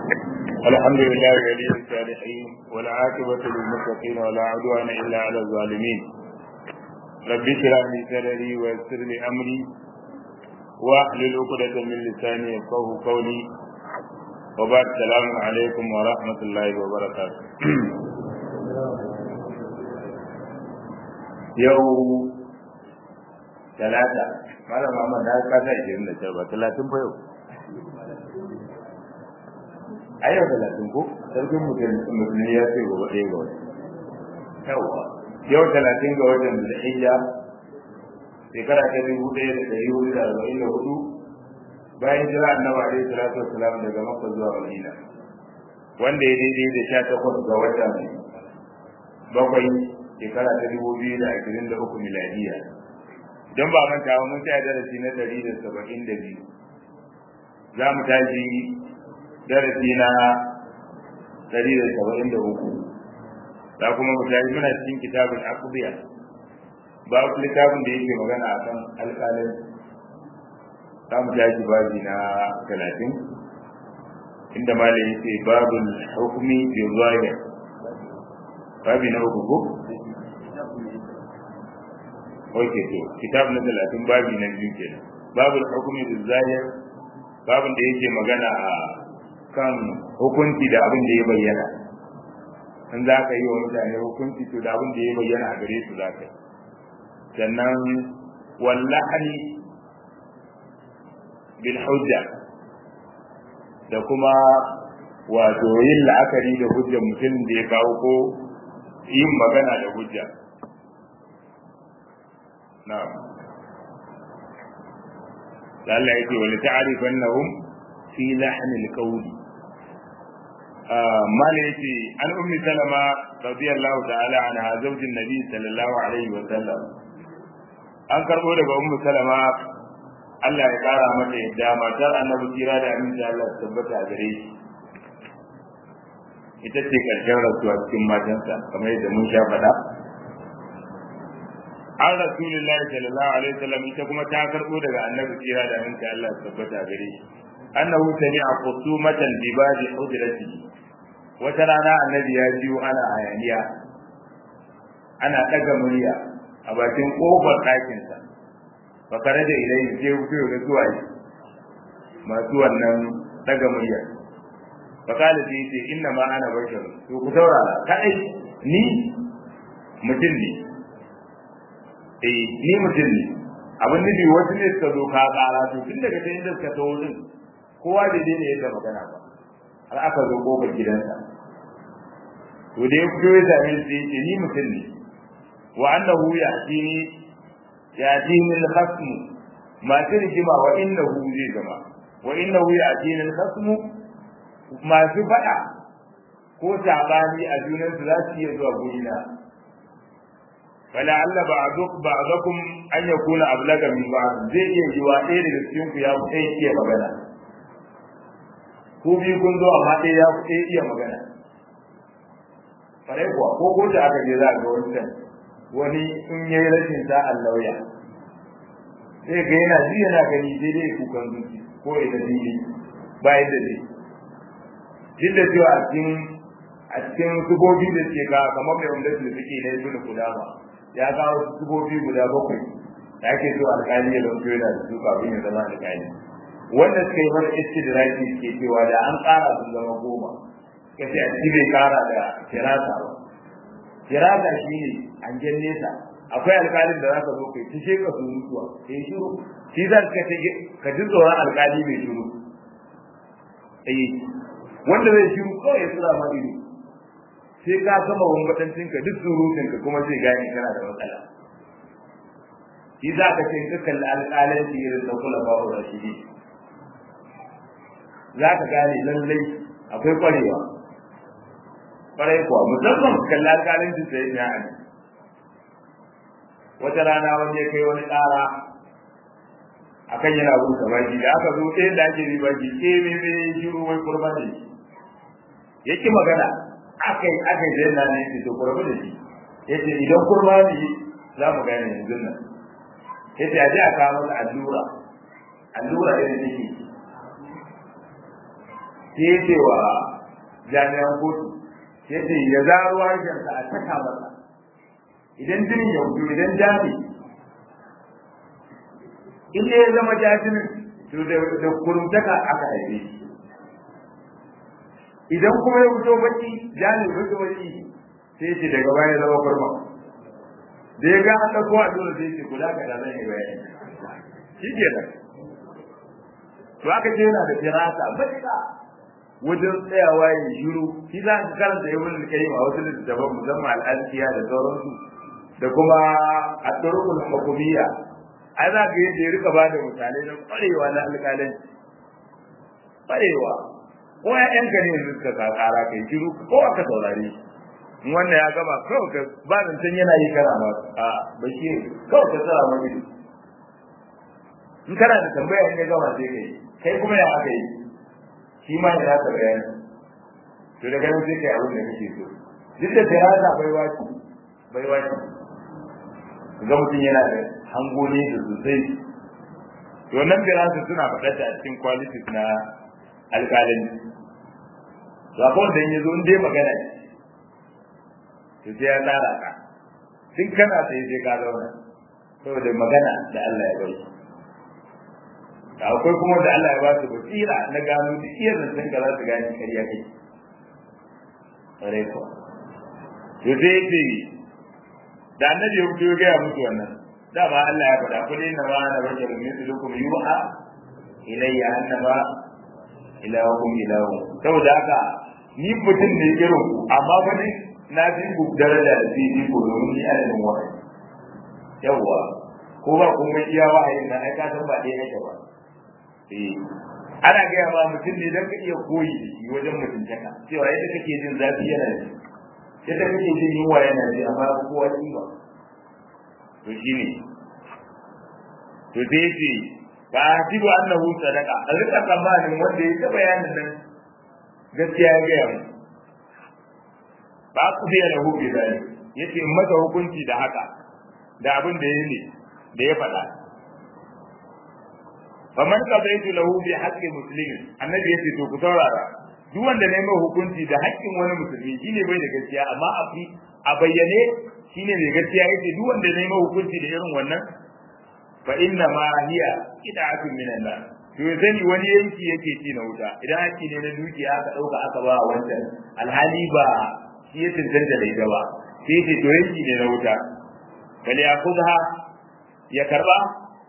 الحمد لله ولي الصالحين والعاقبة للمتقين ولا عدوان إلا على الظالمين رب اشرح لي صدري ويسر لي أمري واحلل عقدة من لساني يفقهوا قولي وبعد السلام عليكم ورحمة الله وبركاته يوم ثلاثة malam Muhammad na kasa 29 ba 30 fa yau a yau talatin ko sarkin musulmi ya ce gobe ɗaya ga wata yawa yau talatin ga watan da hijja shekara ta dubu ɗaya da ɗari hudu da arba'in da hudu bayan jira annabi alaihi salatu wasalam daga makka zuwa madina wanda ya daidai da sha takwas ga watan bakwai shekara ta dubu biyu da ashirin da uku miladiya don ba manta ba mun tsaya darasi na ɗari da saba'in da biyu za mu tashi darasi na dari da saba'in da uku da kuma mutane muna cikin kitabun akubiya ba ku littafin da yake magana a kan alƙalin za mu tashi babi na talatin inda malam yake babul hukumi bi zahir babi na uku ko Oke to kitab na talatin babi na biyu kenan babul hukumi bi zahir babin da yake magana a kan hukunci da abin da ya bayyana in za ka yi wa mutane hukunci to da abin da ya bayyana a gare su za ka yi sannan wallahani bil hujja da kuma wato yin la'akari da hujjar mutum da ya kawo ko yin magana da hujja na'am Allah yake wani ta'arifannahum fi lahnil qawli mala yace an ummi salama radiyallahu ta'ala anha zaujin nabi sallallahu alaihi wa sallam an karbo daga ummu salama Allah ya kara mata yadda matar annabi kira da aminci Allah tabbata a gare shi ita ce karshen rasuwa cikin matansa kamar yadda mun sha faɗa an rasulullahi sallallahu alaihi wasallam ita kuma ta karbo daga annabi kira da aminci Allah tabbata a gare shi annahu sami'a khusumatan bi babi hujratihi wata rana annabi ya jiyo ana hayaniya ana daga murya a bakin kofar ɗakin sa fa kare da ilai je fito ga zuwa yi masu wannan daga murya fa kala sai ce inna ma ana bashar to ku saurara kai ni mutum ne eh ni mutum ne abin nufi wasu ne suka zo ka kara to tun daga ta inda suka tawo din kowa da dai ne yadda magana ba har aka zo kofar gidansa to da ya fito ya same shi ya ce ni mutum ne wa annahu ya'tini ya'tini al-khasm ma rigima wa innahu zai zama wa innahu ya'tini al-khasm masu faɗa ko sabani a junansu za su iya zuwa gurina فلعل بعضك بعضكم ان يكون ابلغ من بعض zai iya yiwa ɗaya daga cikin ku ya fi iya magana ko biyu kun zo amma ɗaya ya fi iya magana farai kuwa ko ko da aka je za a ga wani can wani in ya yi rashin sa'an lauya sai ga yana ji yana gani sai dai kukan zuci ko ya da fili ba yadda zai duk da cewa a cikin a cikin subobi da suke ka kamar mai wanda su suke na yi tuna kula ba ya kawo subobi guda bakwai da ake so alƙali ya zanto yana da su kafin ya zama alƙali wanda suka yi wani istidraki ke cewa da an ƙara sun zama goma kace a ci bai ƙara da firasa ba firasa shi ne hangen nesa akwai alƙalin da za ka zo kai ta sheka su mutuwa kai shiru shi za ka ce ka ji tsoron alƙali mai shiru eh wanda zai shiru kawai ya tsira ma ido sai ka gama wambatancin ka duk surutun ka kuma zai gane kana da matsala shi za ka ce ka kalli alƙalanci irin na kula ba wa rashidi za ka gane lallai akwai kwarewa kwarai kuwa musamman kalli alƙalanci sai ya ne wata rana wani ya kai wani ƙara akan yana rusa baki da aka zo ɗaya da ake riba ki ke me me shiru wai kurban ne yake magana aka yi aka yi na ne ce to kurban da shi yace idan kurma ne za mu gane yanzu nan yace a je a kawo masa allura allura da take sai ya ce wa jami'an kotu ya ce ya zaro harshensa a taka masa idan jinin ya wuce idan jami in ya zama jajinin to da kurumtaka aka haife shi idan kuma ya fito baki jami fito baki sai ce daga baya zama kurma da ya ga an ɗauko a dole sai ce kula ka da zan yi bayani shi ke nan to aka ce yana da firasa matuƙa wajen tsayawa ya shiru shi za ka karanta ibn al-qayyim a wasu littattafan musamman al-azkiya da sauransu da kuma at-turuqul hukumiyya ai za ka yadda ya rika ba da misalai na kwarewa na alƙalanci kwarewa ko ya yanka ne yanzu suka kakara kai shiru ko aka saurare in wannan ya gama kawai ka ba zancen yana yi kana ma a bashi kawai ka tsara ma ido in kana da tambaya in ya gama sai kai kai kuma ya aka yi shi ma ya zaka bayani to daga nan sai kai abin da kake so duk da firasa bai waci bai waci ga mutum yana da hango ne da sosai to nan firasa suna faɗa ta a cikin qualities na alƙalin to akwai wanda in yazo in dai magana to sai ya tsara ka duk kana sai sai ka zauna saboda magana da Allah ya bai akwai kuma da Allah ya ba su basira na gano duk iya zancen ka za su gane kariya kai reko to sai ce da annabi ya fito ya gaya musu wannan dama Allah ya faɗa kullu inna ma ana basharun mithlukum yuha ilayya annama ilahukum ilahu saboda haka ni mutum ne irin ku amma ba ni na fi ku daraja da fi ko domin ni adadin wahayi yawwa ko ba kuma iya wahayin na ai ka san ba dai yake ba ana gaya ma mutum ne don ka iya koyi da shi wajen mutuntaka cewa yadda kake jin zafi yana ji yadda kake jin yunwa yana ji amma kowa ji ba to shi ne to sai ce ba a hasibu annahu sadaka a rika tsammanin wanda ya ta bayanin nan gaskiya ya gaya mu ba ku biya da hukumi da yace masa hukunci da haka da abin da ya ne da ya faɗa faman qadaitu lahu bi haqqi muslimin annabi yace to ku saurara duk wanda ne mai hukunci da haƙƙin wani musulmi shine bai da gaskiya amma a fi a bayyane shine mai gaskiya yace duk wanda ne mai hukunci da irin wannan fa inna ma hiya qita'atun min Allah to sani wani yanki yake ci na wuta idan haƙƙi ne na dukiya aka dauka aka ba wancan alhali ba shi ya tantance da ita ba sai ce to yanki ne na wuta bal yakudha ya karba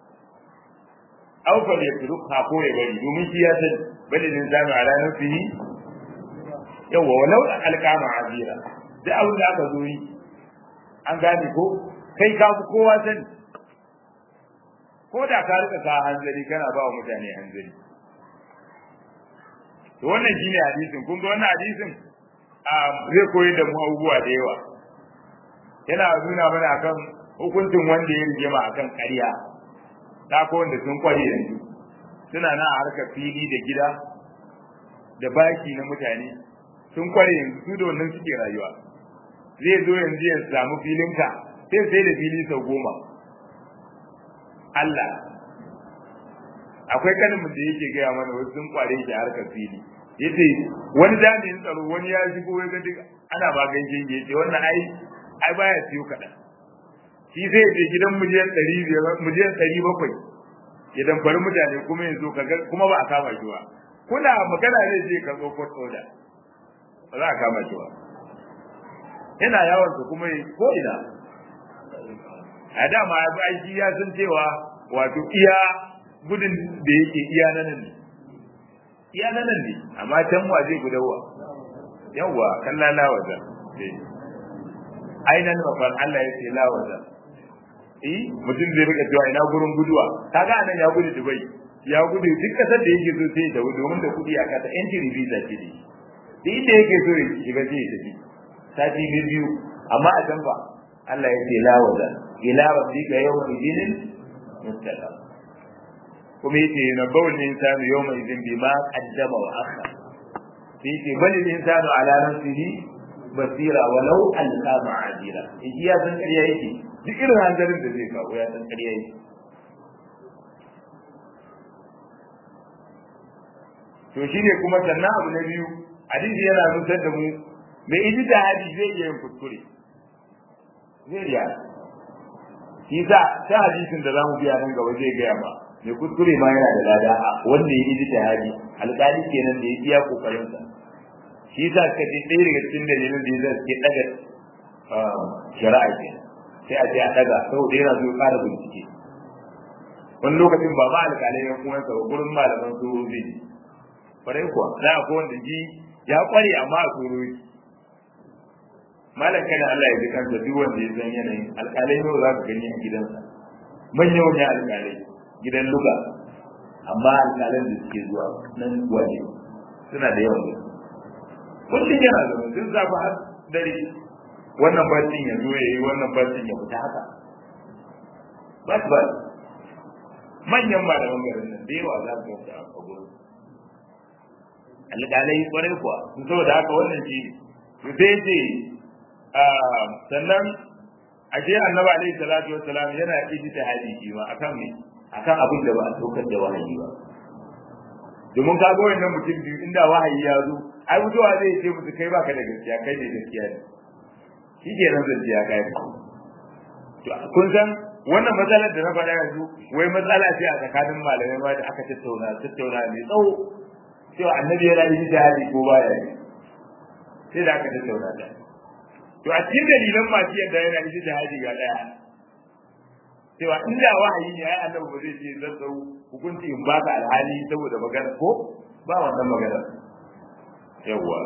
aw fal yatrukha ko ya bari domin shi ya san bali din zama ala nafsihi yawa walau alqama azira da abin da aka zo yi an gane ko kai ka fi kowa sani ko da ka rika ka hanzari kana ba wa mutane hanzari to wannan shine hadisin kun ga wannan hadisin zai koyi da mu abubuwa da yawa yana nuna mana akan hukuncin wanda ya rigima akan ƙarya ta ko wanda sun kware yanzu suna na harkar fili da gida da baki na mutane sun kware yanzu su da wannan suke rayuwa zai zo yanzu ya samu filinka sai sai da fili sau goma Allah akwai kanin da yake gaya mana wasu sun kware shi a harkar fili yace wani jami'in tsaro wani ya shigo ya ga duk ana ba ganin yace wannan ai ai baya siyo kaɗan shi zai je gidan miliyan ɗari biyar miliyan ɗari bakwai ya damfari mutane kuma ya zo kaga kuma ba a kama shi ba kuna magana zai je ka zo court order ba za a kama shi ba yana yawon su kuma ko ina a dama ya bi aiki ya san cewa wato iya gudun da yake iya nan ne iya nan ne amma can wa zai gudawa yawwa kan lalawa da ainihin mafan Allah ya ce lawaza eh mutum zai rika cewa ina gurin guduwa kaga anan ya gudu Dubai ya gudu duk kasar da yake so sai ya tafi domin da kudi a kasa entry visa ce ne duk inda yake so ya shiga sai ya tafi sati biyu amma a can ba Allah ya ce lawaza ila rabbika yawma idin mustaqam kuma yace na bawul insanu yawma idin bima qaddama wa akhar sai yace bal insanu ala nafsihi basira walau alqa ma'azira shi ya san ƙarya yake duk irin hanzarin da zai kawo ya san ƙarya yake to shine kuma sannan abu na biyu hadisi yana nusar da mu mai ijtihadi zai iya yin kuskure zai iya shi sa ta hadisin da zamu biya nan gaba zai gaya ma mai kuskure ma yana da lada wanda ya ijtihadi alƙali kenan da ya iya kokarin sa shi sa ka ji ɗaya daga cikin dalilin da yasa suke daga shari'a ke sai a ce a daga saboda yana zo ƙara bincike wani lokacin ba ma alƙalai ya kuma sa gurin malaman su zai kwarai kuwa za a wanda ji ya kware amma a tsoro yake malam kana Allah ya ji kansa duk wanda ya san yanayin alƙalai ne za ka gani a gidansa manyan wani alƙalai gidan luga amma alƙalan da suke zuwa nan waje suna da yawan gaske kullum yana zama sun zafi har dare wannan barcin ya zo ya yi wannan barcin ya fita haka ba su ba manyan malaman garin nan da yawa za su gasa a gurin alƙalai kwarai kuwa sun saboda haka wannan shi su sai ce sannan ashe annabi alaihi salatu wassalam yana ijtihadi shi ma akan me akan abin da ba a saukar da wahayi ba domin ka ga wannan mutum biyu inda wahayi ya zo ai mutuwa zai ce musu kai baka da gaskiya kai ne gaskiya ne shi ke nan zai ya kai to kun san wannan matsalar da na faɗa yanzu wai matsala ce a tsakanin malamai ma da aka tattauna tattauna mai tsawo cewa annabi yana yi jihadi ko baya yi sai da aka tattauna ta to a cikin dalilan masu yadda yana yi jihadi ga ɗaya cewa inda wahayi ne ai annabi ba zai ce zan dau hukunci in baka alhali saboda magana ko ba wannan magana yawwa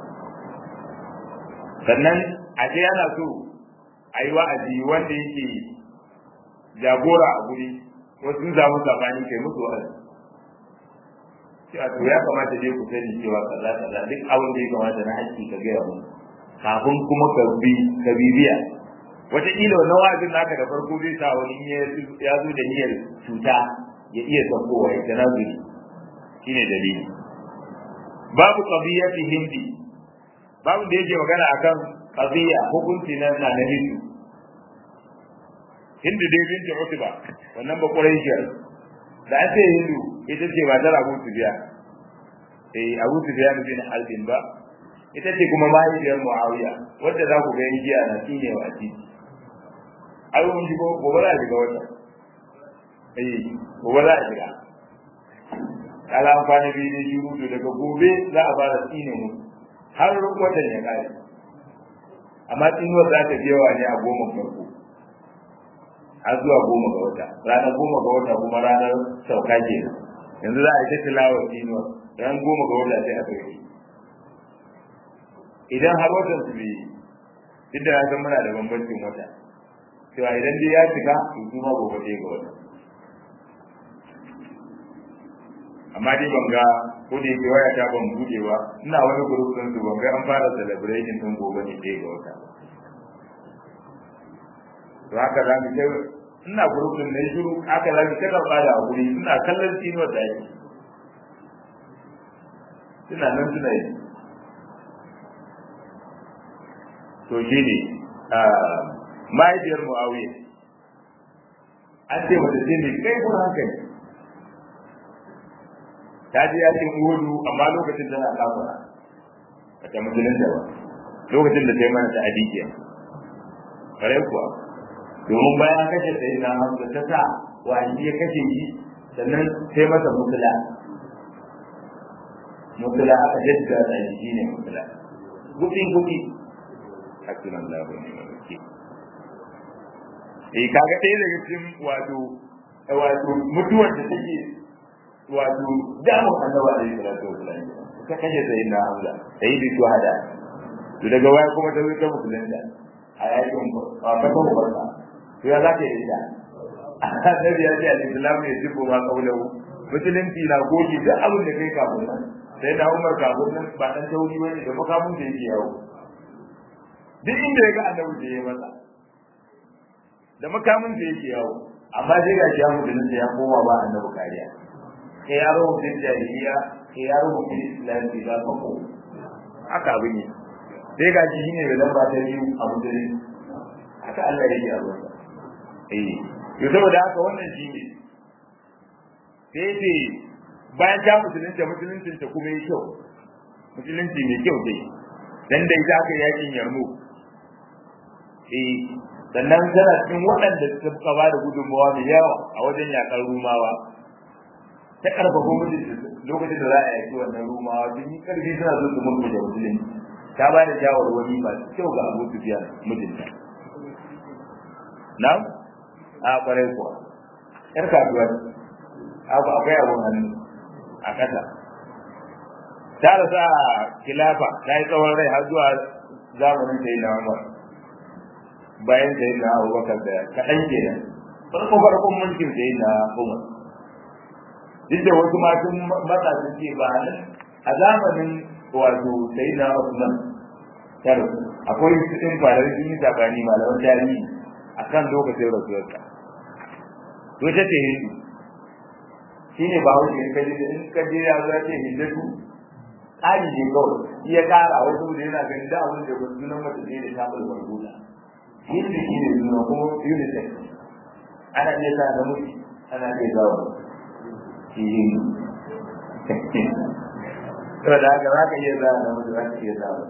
sannan a ce yana so a yi wa'azi wanda yake jagora a guri wasu sun samu sabani kai musu wa'azi cewa to ya kamata dai ku sani cewa kaza kaza duk abin da ya kamata na haƙƙi ka gaya mu kafin kuma ka bi ka bibiya wataƙila wannan wa'azin naka da farko zai sa wani ya zo da niyyar cuta ya iya saukowa ya tanazuri shine dalili babu qadiyati hindi babu da yake magana akan qadiya hukunci na na hindu hindu dai binti utba wannan ba quraishiyar da ake hindu ita ce ba tara abu tubiya eh abu tubiya bin albin ba ita ce kuma mahaifiyar muawiya wadda za ku ga yin jiya na shine wa titi ai mun ji gobe za a shiga wata eh gobe za a shiga kala amfani biyu ne shi hudu daga gobe za a fara tsine mu har watan ya kare amma tsinuwar za ta yawa ne a goma farko har zuwa goma ga wata ranar goma ga wata kuma ranar sauka ke yanzu za a yi ta tilawa tsinuwar ran goma ga wata sai a sauke idan har watan su bai duk da na san muna da bambancin wata cewa idan dai ya shiga to kuma gobe ɗaya ga wata amma dai ban ga ko da yake waya ta ban bude ba ina wani group din su ban ga an fara celebration din gobe ne ɗaya ga wata to haka za mu ce ina group din ne shiru haka za mu kada ba da guri ina kallon tino da yake suna nan suna yi to shi ne mahaifiyar mu'awiya an ce mata ce ne kai kun hankali ta ji yakin uhudu amma lokacin tana kafara ba ta musulunta ba lokacin da ta yi mana ta adikiya kare kuwa domin bayan kashe sai na hamza ta sa wani ya kashe shi sannan sai masa mutula mutula aka jadda da shi ne mutula gudi gudi hasinan lahu ne mai wakil eh kaga ɗaya daga cikin wato wato mutuwar da take wato damun annaba da yi salatu wasalam ka kashe sai na hamza sai bi shuhada to daga waya kuma ta zo ta musulunta a yakin fata ubarka to ya zaka yi da annabi ya ce al-islam ya jibo ma kaulahu musulunci na goge duk abin da kai kafin nan sai na umar kafin nan ba dan tauri bane da makamun da yake yawo duk inda ya ga annabi da ya masa da makamin da yake yawo amma sai ga ya musulunta ya koma ba annabi kariya kai yaro mutum jahiliya kai yaro mutum islam bai za ka ko haka abu ne sai ga shi ne da lamba ta biyu a mutum haka Allah ya yi a ruwa eh to saboda haka wannan shi ne sai ce bayan ta musulunta musuluncin ta kuma yi kyau musulunci mai kyau dai dan da ita aka yakin yarmu eh sannan tana cikin waɗanda suka ba da gudunmawa mai yawa a wajen yakar rumawa ta karfafa mutum lokacin da za a yaki wannan rumawa sun yi karfi suna so su mutu da musulunci ta ba da shawarwari masu kyau ga abu sufiya mijinta na a kwarai kuwa yar kasuwa abu akwai abun hannu a ƙasa ta rasa kilafa ta yi tsawon rai har zuwa zamanin da yi na umar bayan da yi na abubakar da kaɗan kenan farko farkon mulkin da yi na umar duk da wasu masu matsa sun ce ba nan a zamanin wato sai na usman taro akwai su ɗin farar sun yi sabani malaman tarihi akan lokacin rasuwarsa to ta ce hindu shi ne ba wuce in kaji in kaji ya zo ce hindatu ƙari ne kawai iya ƙara wai saboda yana ganin da abin da wasu sunan mace ne da ta bar barbuda hindu shi ne suna kuma unisex ana iya sa namiji ana iya zawa shi hindu saboda haka za ka iya zawa namiji za ka iya zawa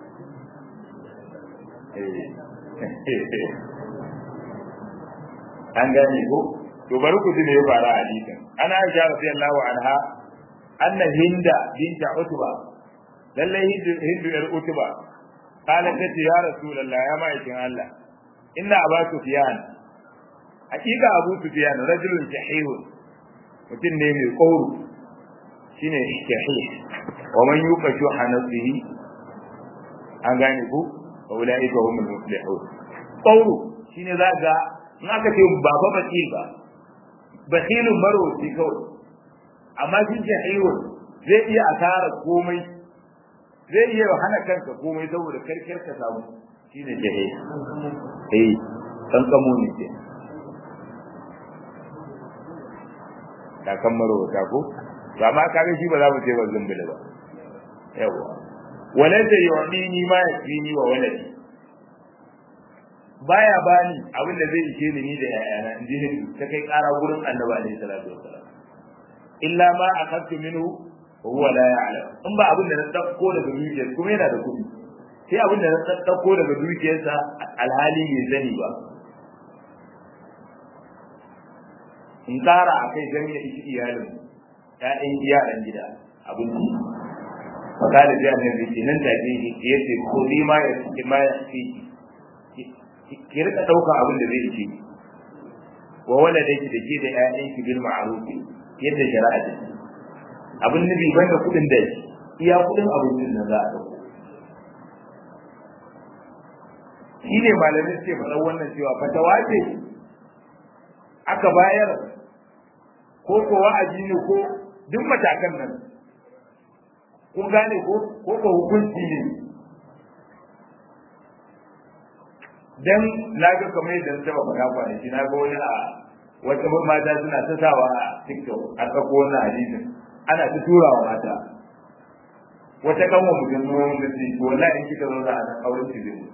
an gane ko to bari ku ji me ya faru a hadisin ana aisha radiyallahu anha anna hinda binta utba lalle hindu yar utba qalat ta ya rasulullah ya ma'aikin Allah inna aba sufyan hakika abu sufyan rajulun shahihun mutum ne mai kauru shine shahih wa man yuqashu hanasihi an gane ku wa ulaika humul muflihun kauru shine zaka in aka ce ba fa bakil ba bakilun marwaci kawai amma shi jahilun zai iya asara komai zai iya hana kanka komai saboda karkar ka samu shine jahil eh kan kamo ne ke kakan marwata ko to amma kaga shi ba za mu ce ba zumbula ba yawa walaysa yu'dini ma yakfini wa waladi baya bani abin da zai ishe ni ni da yayana in ji hindu ta kai kara gurin annabi alaihi salatu wassalam illa ma akhadtu minhu wa huwa la ya'lam in ba abin da na dauko daga dukiyar kuma yana da kuɗi sai abin da na dauko daga dukiyarsa alhali bai sani ba in kara a kai gani da ishi iyalin ƴaƴan yaran gida abin da fakada da annabi ce nan take yace ko ni ma ya ma ya fi ki rika dauka abin da zai ci wa waladaki da ke da ƴaƴanki bil ma'ruf yadda shari'a ta ce abin nabi banda kudin da iya kudin abincin da za a dauko shi ne malamin ce faɗa wannan cewa fatawa ce aka bayar ko ko wa'azi ne ko duk matakan nan kun gane ko ko ko hukunci ne dan na ga kamar yadda ta ba na kwanaki na ga wani a wata mata suna ta sawa a TikTok a tsako wannan hadisin ana ta turawa mata wata kan wa mutum ruwan da ce wallahi in kika zo za a nan auren ki zai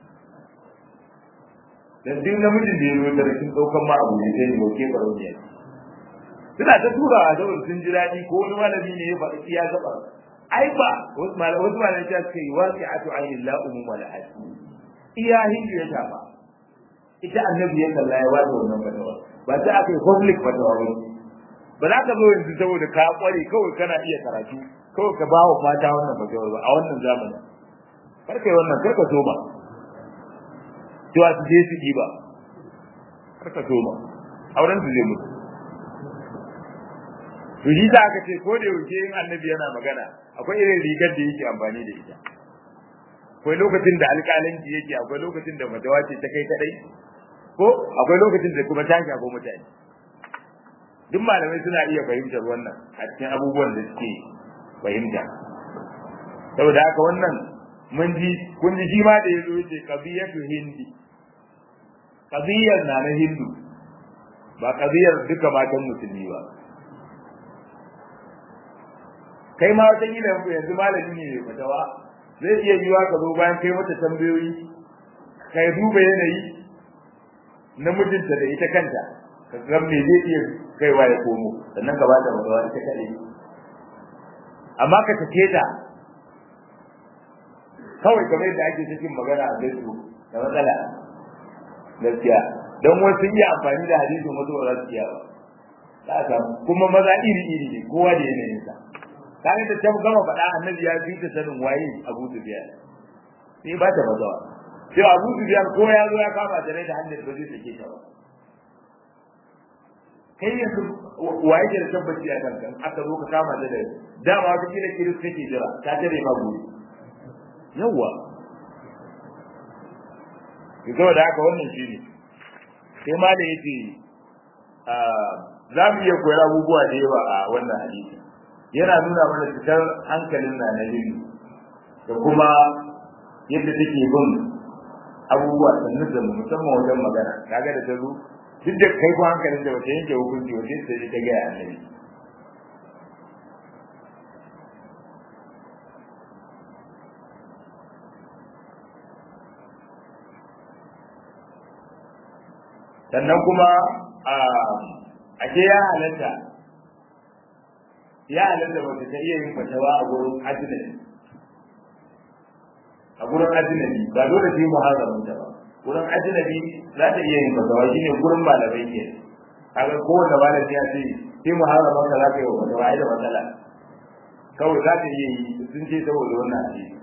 dan duk namijin da ya zo da rikin daukan ma abu ne sai ne ke baro ne suna ta turawa saboda sun ji daɗi ko wani malami ne ya faɗi iya gaba ai ba wasu malamai wasu malamai ta ce waqi'atu ainillahi umma la'at iya hindu ya shafa ita annabi ya kalla ya wada wannan fatawa ba ta aka yi public fatawa ba ba za ka zo yanzu saboda ka kware kawai kana iya karatu kawai ka bawa mata wannan fatawa ba a wannan zamani kar kai wannan kar ka soma cewa su je su ba kar ka soma auren su zai mutu to shi za ka ce ko da yaushe in annabi yana magana akwai irin rigar da yake amfani da ita akwai lokacin da alƙalanci yake akwai lokacin da matawa ce ta kai kadai ko akwai lokacin da kuma ta shafa mutane duk malamai suna iya fahimtar wannan a cikin abubuwan da suke fahimta saboda haka wannan mun ji kun ji shi ma da yazo yace qadiyatu hindi qadiyar na na hindu ba qadiyar duka matan musulmi ba kai ma wata kila yanzu malami ne mai fatawa zai iya yiwa ka zo bayan kai mata tambayoyi kai duba yanayi na mijinta da ita kanta ka ga me zai iya kaiwa ya komo sannan ka bata mata ita kadai amma ka take ta kawai kamar yadda ake cikin magana a Facebook da matsala gaskiya don wasu yi amfani da hadisin wasu ba za su iya ba za a kuma maza iri iri ne kowa da yanayin sa kaga da ta gama faɗa annabi ya fi ta sanin waye Abu Sufyan sai ba ta mazawa sai Abu Sufyan ko ya zo ya kama da rai da hannun ba zai sake ta ba kai yanzu waye ke da tabbaci a kanka aka zo ka kama da rai dama wata kila kiris kake jira ta tare ma gobe yawwa ki zo da haka wannan shine sai ma da yace za mu iya koyar abubuwa da yawa a wannan hadisi yana nuna mana fitar hankalin na na yin da kuma yadda take bin abubuwa sannu da musamman wajen magana kaga da ta zo duk da kai ko hankalin da wata yanke hukunci wace ta ta ga annabi sannan kuma a ke ya halatta ya halatta wata ta iya yin fatawa a gurin ajinabi a gurin ajinabi ba dole sai muharramin ta ba gurin ajinabi za ta iya yin fatawa shine gurin malamai ke kaga kowanne malami ya ce sai muharramin ka za ka yi wa fatawa ai da matsala kawai za ta iya yi sun ce saboda wannan hadisi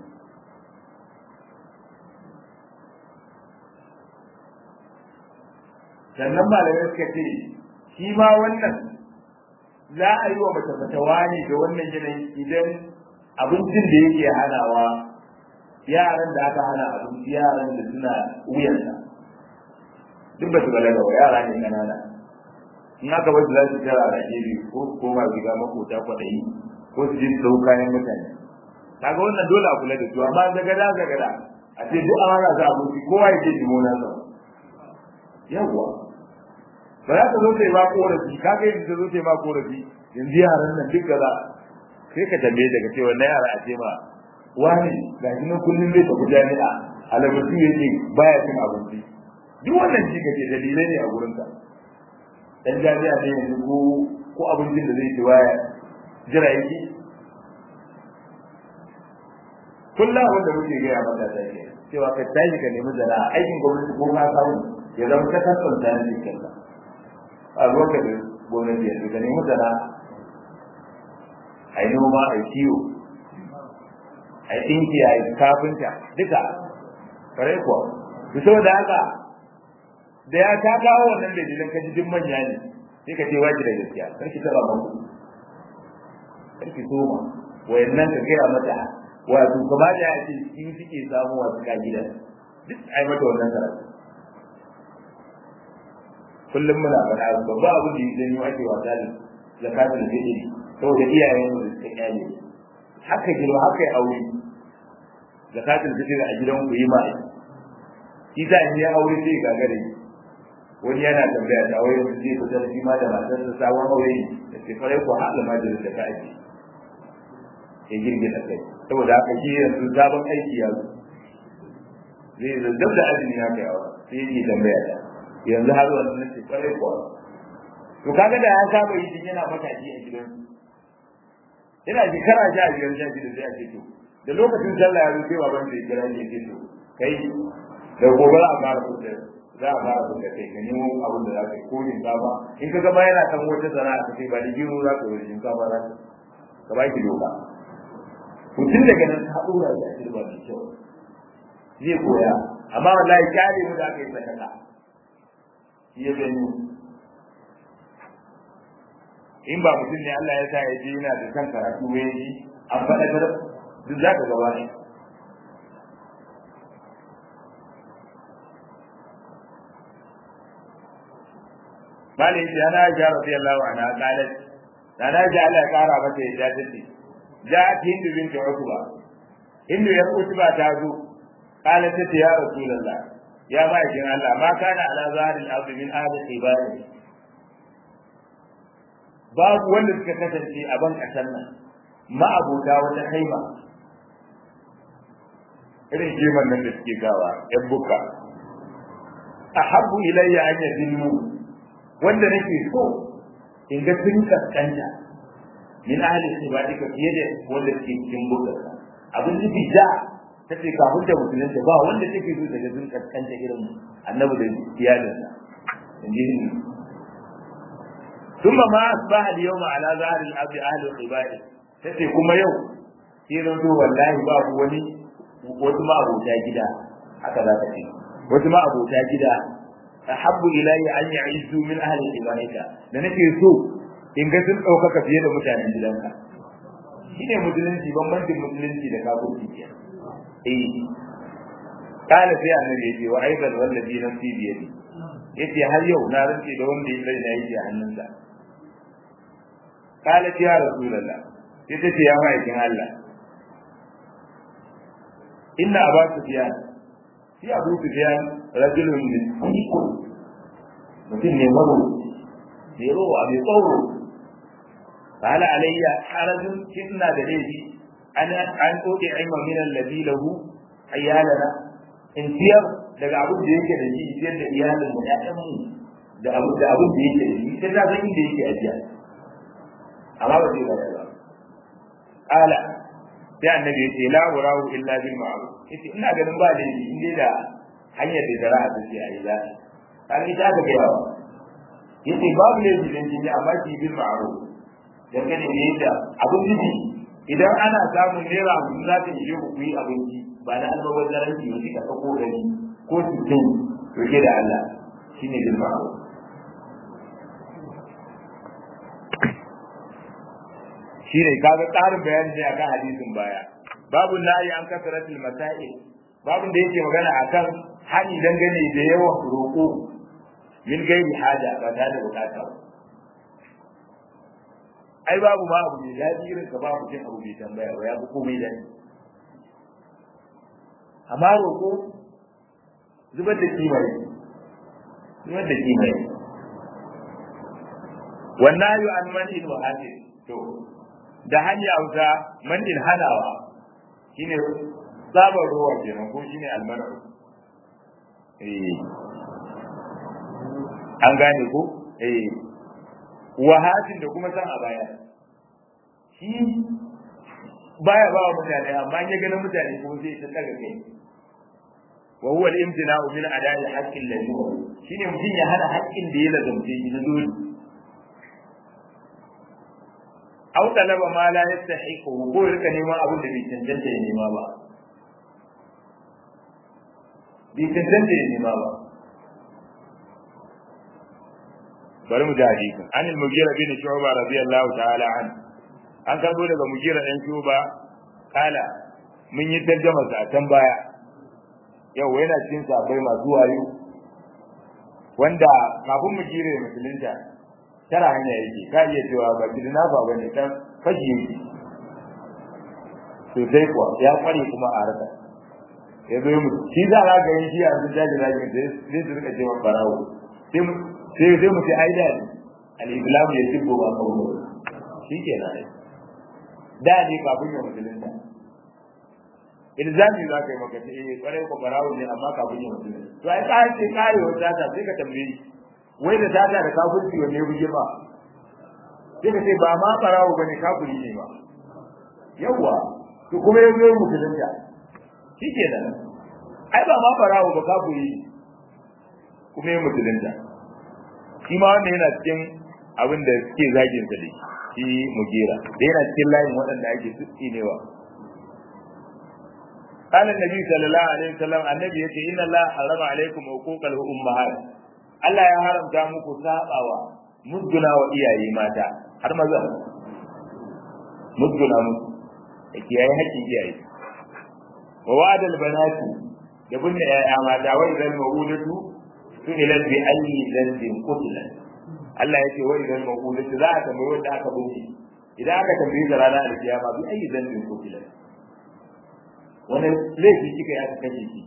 sannan malamai suka ce shi ma wannan za a yi wa mace fatawa ne da wannan yanayi idan abincin da yake hanawa yaran da aka hana abinci yaran da suna wuyansa duk ba su balaga ba yara ne kanana in aka bar su za su tara a gefe ko koma shiga makota kwaɗayi ko su je su dau kayan mutane kaga wannan dole a kula da su amma zagada zagada a ce duk an hana su abinci kowa ya je jimona sa yawwa ba za ta zo ta yi ma korafi ka ga yanzu ta zo ta yi ma korafi yanzu yaran nan duk gaza sai ka tambaye daga cewa na yara a ce ma wani ga shi nan kullum zai tafi jami'a alabatu yake baya cin abinci duk wannan shi kace dalilai ne a gurin ka dan jami'a ne yanzu ko ko abincin da zai ci baya jira yake kullum abin da muke gaya mata ta ke cewa ka tashi ka nemi zara aikin gwamnati ko ka samu ya zama ta kasanta ne kanka a lokacin gwamnati yanzu ka nemi zara a yi noma a yi kiwo a yi ɗinki a yi kafinta duka kare kuwa su saboda haka da ya ta kawo wannan dalilan ka ji duk manya ne sai ka ce waji da gaskiya kar ki taba banku kar ki soma wayannan ka gaya mata wato kuma da ya ce shi suke samu wasu ka gidan duk ai mata wannan karatu kullum muna faɗa babba abin da ya janyo ake wasa da zakatul fitri saboda iyayen mu da suka kyale haka girma haka ya aure zakatul fitri a gidan ku yi ma shi za in ya aure sai ga gare wani yana tambaya da aure su zai fitar shi ma da matar sa sabon aure da ke fare ku haɗa ma da ta aiki ya girgiza kai saboda haka shi yanzu sabon aiki ya zo zai zazzab da azumi ya kai aure sai yake tambaya da yanzu har wannan nace kwarai kuwa to kaga da ya saba yi din yana matashi a gidan yana shekara sha biyar sha shida sai a ce to da lokacin sallah ya zo sai baban da ya kira ya ce to kai da gobe za a fara kuɗa za a fara kuɗa kai ka nemo abin da za ka yi ko shinkafa in ka gama yana kan wata sana'a ka ce ba da gero za ka yi shinkafa za ka ka ba ki doka to tun daga nan ta ɗora da shirba mai kyau zai koya amma wallahi kyale mu da aka yi sakaka shi ya gani in ba mutum ne Allah ya sa ya je yana da kan karatu ya yi an faɗa ta duk za ka gaba ne Malin shi ana ja radiyallahu anha qalat ana ja Allah ya kara mata ya dace ja'at hindu bint utba hindu ya utba ta zo qalat ta ya rasulullah ya ma'aikin Allah ma kana ala zahril ardi min ahli ibadi babu wanda suka kasance a ban kasar nan ma'abota wata haima irin kiman nan da suke gawa yan buka ahabbu ilayya an yadillu wanda nake so in ga sun kaskanta min ahli ibadika fiye da wanda ke cikin bukarka abin nufi da ta ce kafin da musulunta ba wanda take so daga sun kaskanta irin annabi da iyalinsa in ji ni ثم ما أصبح اليوم على ظهر الأرض أهل العبادة tace kuma yau sai zan zo wallahi babu wani wasu ma abota gida haka za ta ce wasu ma abota gida ahabbu ilayya an ya'izu min ahli ibadika da nake so in ga sun ɗaukaka fiye da mutanen gidanka shine musulunci bambancin musulunci da kafirci ke eh kana sai annabi yace wa aidan wallazi nafsi bi yadi yace har yau na rantsi da wanda ya raina yake a hannunsa قالت يا رسول الله ita ce ya ma'aikin Allah inna aba sufyan shi abu sufyan rajulun miskin mutum ne maro ne rowa mai tsoro qala alayya harajun kinna da laifi ana an koke aima min alladhi lahu ayyalana in tiyar daga abin da yake da shi tiyar da iyalin mu ƴaƴan mu da abin da abin da yake da shi sai ta san inda yake ajiya amma ba zai bayar ba ala sai annabi yace la urahu illa bil ma'ruf yace ina ganin ba da in dai da hanyar da zara ta ce ayi za kan ita ga gaya yace babu ne bidan jini amma shi bil ma'ruf dan gane ne da abun jiji idan ana samun naira mun za ta yi ku yi abinci ba na almubazzaranci ba kika dauko dari ko sittin to ke da Allah shine bil ma'ruf shine kaga tsarin bayani ne akan hadisin baya babu nayi an kasaratul masail babu da yake magana akan hani dangane da yawan roƙo min gairi haja ba tare da bukata ba ai babu ma abu ne daɗi irin ka babu jin abu bai tambaya ba ya fi komai daɗi amma roƙo zubar da kima ne zubar da kima ne wannan yu an mani wa hadin to da hanya wuta mandin hanawa shine tsabar ruwa kenan ko shine almanu eh an gane ko eh wahatin da kuma san a baya shi baya ba wa mutane amma ya gani mutane ko zai ta daga kai wa huwa al-imtina'u min ada'i haqqin ladhi shine mutum ya hana haƙƙin da ya lazumce shi na dole aw talaba ma la yastahiqu ko rika neman abin da bai cancanta ya nema ba bai cancanta ya nema ba bari mu ji hadisin an al-mughira bin shu'ba radiyallahu ta'ala an an karbo daga mughira dan shu'ba kala mun yi tarjuma sa can baya yau yana cikin sabai masu wayo wanda kafin mu jire musulunta tara hanya yake ka iya cewa ba kidina ba bane kan fashi yake to sai kuwa ya kware kuma a harka ya zo mu shi za a ga yin shi a cikin daji daji sai su rika cewa barawo sai mu sai sai mu ce ai da al-islam ya tibbo ba kawo shi ke nan da ne kafin ya musulunta ilzami za ka yi maka ce eh kwarai ko barawo ne amma kafin ya musulunta to ai ka ce kare wata ta sai ka tambaye wai da tata da kafirci wanne buge ba sai ka ce ba ma barawo bane kafiri ne ba yawa to kuma yanzu yin musulunta shi ke nan ai ba ma barawo ba kafiri kuma yin musulunta shi ma wannan yana cikin abin da suke zagin sa dai shi mugera da yana cikin layin waɗanda ake tsinewa قال النبي صلى الله عليه وسلم النبي يقول إن الله حرم عليكم حقوق الأمهات Allah ya haramta muku sabawa musguna wa iyaye mata har maza musguna musu da kiyaye haƙƙin iyaye wa wa'ada albanati da bunne yaya mata wa idan mawudatu su ila bi ayi dhanbin qutila Allah yake wa idan mawudatu za a tambayi wanda aka bunne idan aka tambayi da ranar alkiyama bi ayi dhanbin qutila wannan laifi kika ya kashe shi